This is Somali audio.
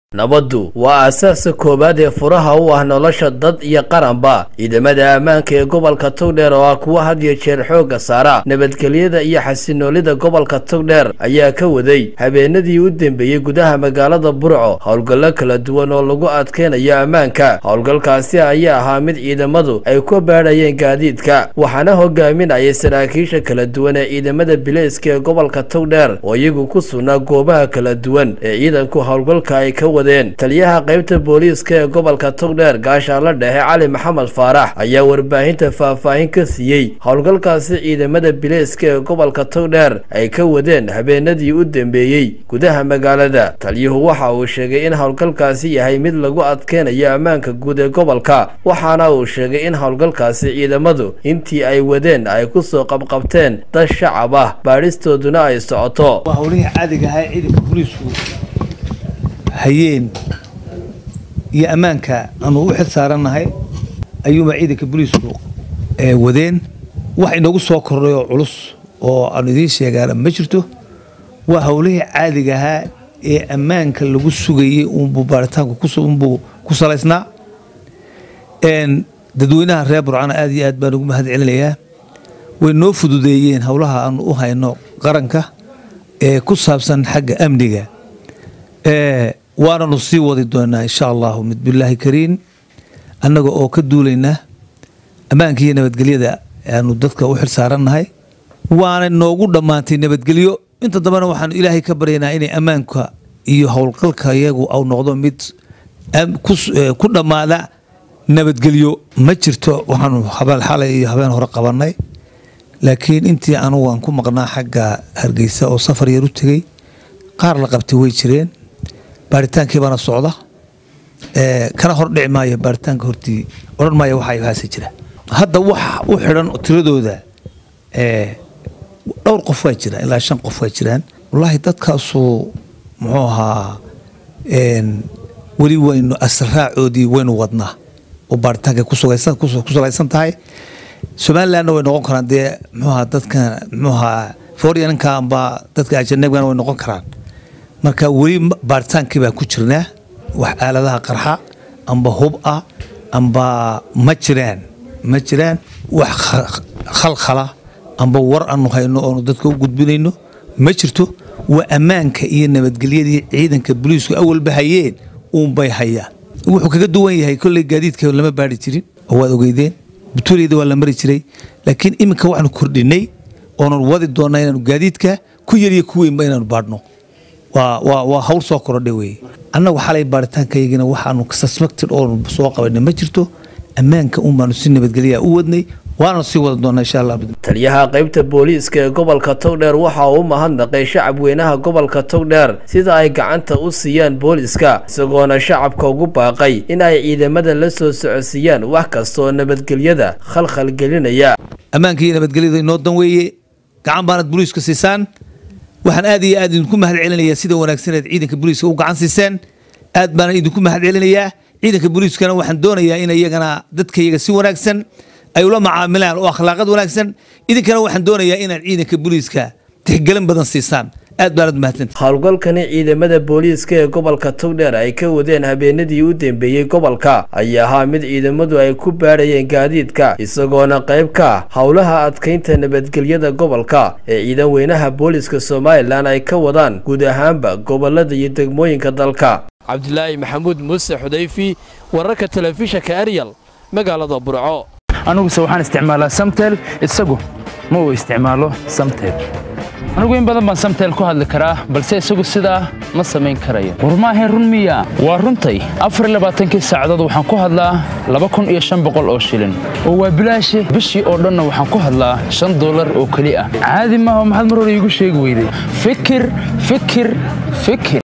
nabaddu waa aasaaska koowaad ee furaha u ah nolosha dad iyo qaranba ciidamada ammaanka ee gobolka togdheer oo ah kuwa had iyo jeer xoogga saara nabadgelyada iyo xasinoolida gobolka togdheer ayaa ka waday habeenadii u dambeeyey gudaha magaalada burco howlgallo kala duwan oo lagu adkeynayo ammaanka howlgalkaasi ayaa ahaa mid ciidamadu ay ku baadhayeen gaadiidka waxaana hogaaminayay saraakiisha kala duwan ee ciidamada bileyska ee gobolka togdheer oo iyagu ku sugnaa goobaha kala duwan ee ciidanku howlgalka ay ka taliyaha qaybta booliiska ee gobolka togdheer gaashaanla dhexe cali maxamed faarax ayaa warbaahinta faahfaahin ka siiyey howlgalkaasi ciidamada bileyska ee gobolka togdheer ay ka wadeen habeenadii u dambeeyey gudaha magaalada taliyuhu waxa uu sheegay in howlgalkaasi yahay mid lagu adkeynayo ammaanka guud ee gobolka waxaana uu sheegay in howlgalkaasi ciidamadu intii ay wadeen ay ku soo qabqabteen dad shacab ah baadhistooduna ay socoto hayeen iyo ammaanka aanu u xil saarannahay ayuunbaa ciidanka booliisku wadeen wax inoogu soo kordhay oo culus oo aanu idiin sheegaana ma jirto waa howlihii caadiga ahaa ee ammaanka lagu sugayey uunbuu baaritaanku unbuu ku salaysnaa dadweynaha reer burcana aad iyo aad baan ugu mahad celinayaa way noo fududeeyeen howlaha aanu u hayno qaranka ee ku saabsan xagga amniga waananu sii wadi doonaa insha allahu mid bilaahi kariin annaga oo ka duulaynaa ammaanka iyo nabadgelyada aanu dadka u xil saarannahay waana noogu dhammaantay nabadgelyo inta dambena waxaanu ilaahay ka baryaynaa inay ammaanka iyo howlgalka iyagu au noqdo mid ku dhammaada nabadgelyo ma jirto waxaanu habeen xalay iyo habeen hore qabannay laakiin intii anugu aan ku maqnaa xagga hargeysa oo safar yar u tegey qaar la qabtay way jireen baaritaankii baana socda kana hor dhici maayo baaritaanka hortii odhan maayo waxa waxaase jira hadda wax u xidhan tiradooda dhowr qof waa jira ilaa shan qof waa jiraan wallaahi dadkaasu muxuu ahaa weli waynu asraacoodii waynu wadnaa oo baaritaanka ku salaysan tahay somalilandna way noqon karaan dee muxuu ahaa dadka muxuu ahaa fooryananka amba dadka ajanabigana way noqon karaan marka weli baaritaankii baan ku jirnaa wax aaladaha qarxa amba hub ah amba ma jiraan ma jiraan wax khalkhala amba war aanu hayno oonu dadka u gudbinayno ma jirto waa ammaanka iyo nabadgelyadii ciidanka boliisku awalba hayeen uunbay hayaan wuxuu kaga duwan yahay kolley gaadiidka lama baari jirin oo waad ogeydeen butuuleyda waa la mari jiray laakiin iminka waxaanu kordhinay oonan wadi doonnaa inaanu gaadiidka ku yariyo ku weynba inaanu baadhno waa hawl soo korodha weye annagu xalay baaritaankayagina waxaanu suspected oonu soo qabanay ma jirto ammaanka un baanu si nabadgelyaa u wadnay waana sii wada doonaa insha allah taliyaha qaybta booliiska ee gobolka togdheer waxa uu u mahadnaqay shacab weynaha gobolka togdheer sida ay gacanta u siiyaan booliiska isagoona shacabka ugu baaqay in ay ciidamada la soo socodsiiyaan wax kasta oo nabadgelyada khalkhal gelinaya ammaanka iyo nabadgelyada inoo dan weeye gacan baanad booliiska siisaan waxaan aad iyo aad idinku mahad celinayaa sida wanaagsaneed ciidanka booliiska u gacan siiseen aad baana idinku mahad celinayaa ciidanka booliiskana waxaan doonayaa in iyagana dadka iyaga si wanaagsan ay ula macaamilaan oo akhlaaqad wanaagsan idinkana waxaan doonayaa inaad ciidanka booliiska tixgelin badan siisaan aad baanad mahadsanta howlgalkani ciidamada booliiska ee gobolka togdheer ay ka wadeen habeenadii u dambeeyey gobolka ayaa ahaa mid ciidamadu ay ku baadhayeen gaadiidka isagoona qayb ka ah howlaha adkeynta nabadgelyada gobolka ee ciidan weynaha booliiska somalilan ay ka wadaan guud ahaanba gobolada iyo degmooyinka dalka cabdilaahi maxamuud muuse xudayfi wararka telefishanka eryal magaalada burco aniguse waxaan isticmaalaa samtel isagu ma uu isticmaalo samtel anigu in badan baan samtel ku hadli karaa balse isagu sidaa ma samayn karayo war maahayn run miya waa runtay afarlabaaatankii saacadood waxaan ku hadlaa laba kun iyo shan boqol oo shilin oo waa bilaashe bishii oo dhanna waxaan ku hadlaa shan dollar oo keli ah caadi maaha maxaad mar hore iigu sheegi weyday fikir fikir fikir